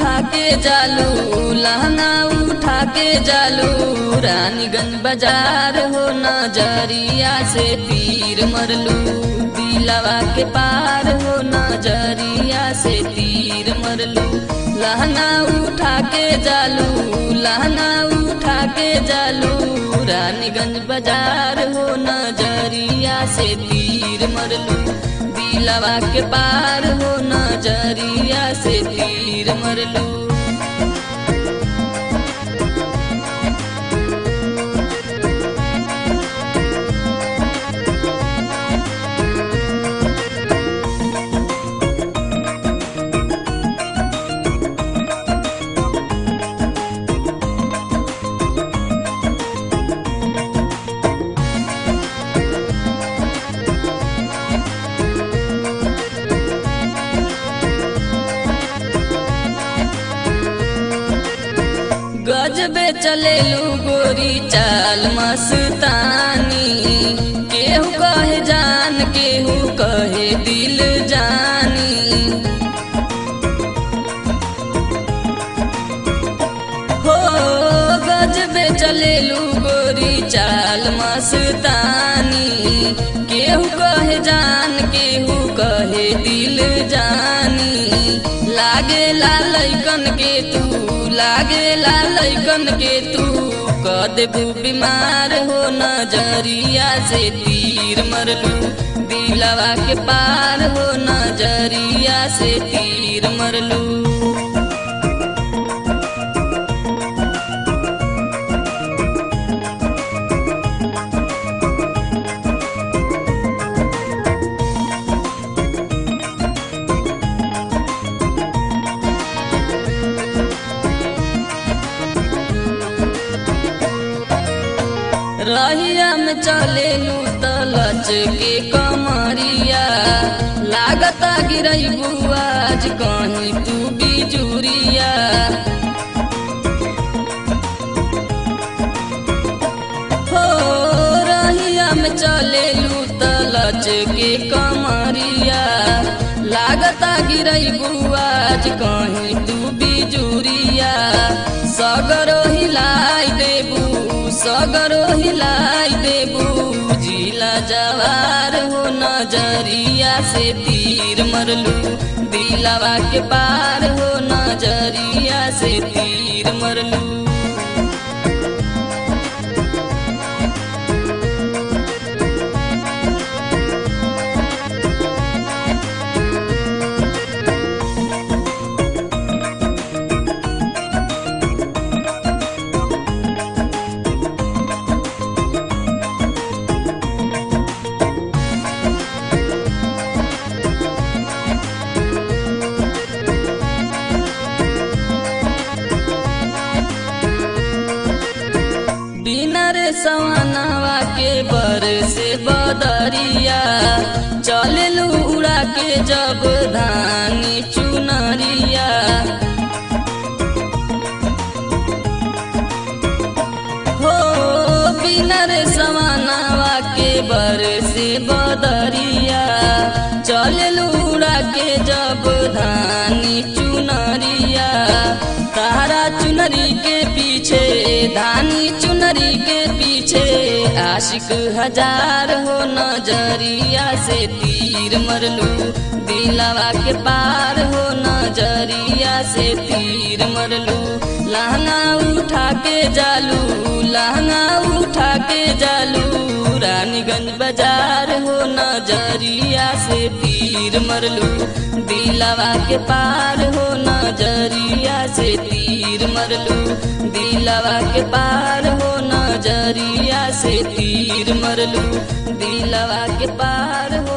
उठा के जालू लहंगा उठा के जालू रानीगंज बाजार हो नजरिया से तीर मरलू दिलवा के पार हो नजरिया से तीर मरलू लहंगा उठा के जालू लहंगा उठा के जालू रानीगंज बाजार हो नजरिया से तीर मरलू दिलवा के पार हो नजरिया से तीर मरलू गजबे चलेलू गोरी चाल मस्तानी केहू कहे जान केहू कहे दिल जानी हो गजबे चलेलू गोरी चाल मस्तानी केहू कहे जान केहू कहे दिल जानी लागे लालकन के तू लागे लालकन के तू क देबू बीमार हो नजरिया से तीर मरलू दिलवा के पार हो नजरिया से तीर मरलू रहिया में चलेलू तलच के कमरिया लागता गिरई बुआज कहीं तू बिजुरिया हो रहिया में चलेलू तलच के कमरिया लागता गिरई बुआज कहीं तू बिजुरिया सगरो हिलाई देबू सगरो हिलाई देबू जिला जवार हो नजरिया से तीर मरलू दिलवा के पार हो नजरिया से तीर मरलू सवनवा के बर से बदरिया चललू उड़ा के जब धानी चुनरिया हो बिनर सवनवा के बर से बदरिया चललू उड़ा के जब धानी चुनरिया तारा चुनरी के पीछे धानी चुनरी के पीछे आशिक हजार हो नजरिया से तीर मरलू दिलवा के पार हो नजरिया से तीर मरलू लहंगा उठा के जालू लहंगा उठा के जालू रानीगंज बाजार हो नजरिया से तीर मरलू दिलवा के पार हो नजरिया से तीर मरलू दिलवा के पार हो नजरिया से तीर मरलू दिलवा के पार हो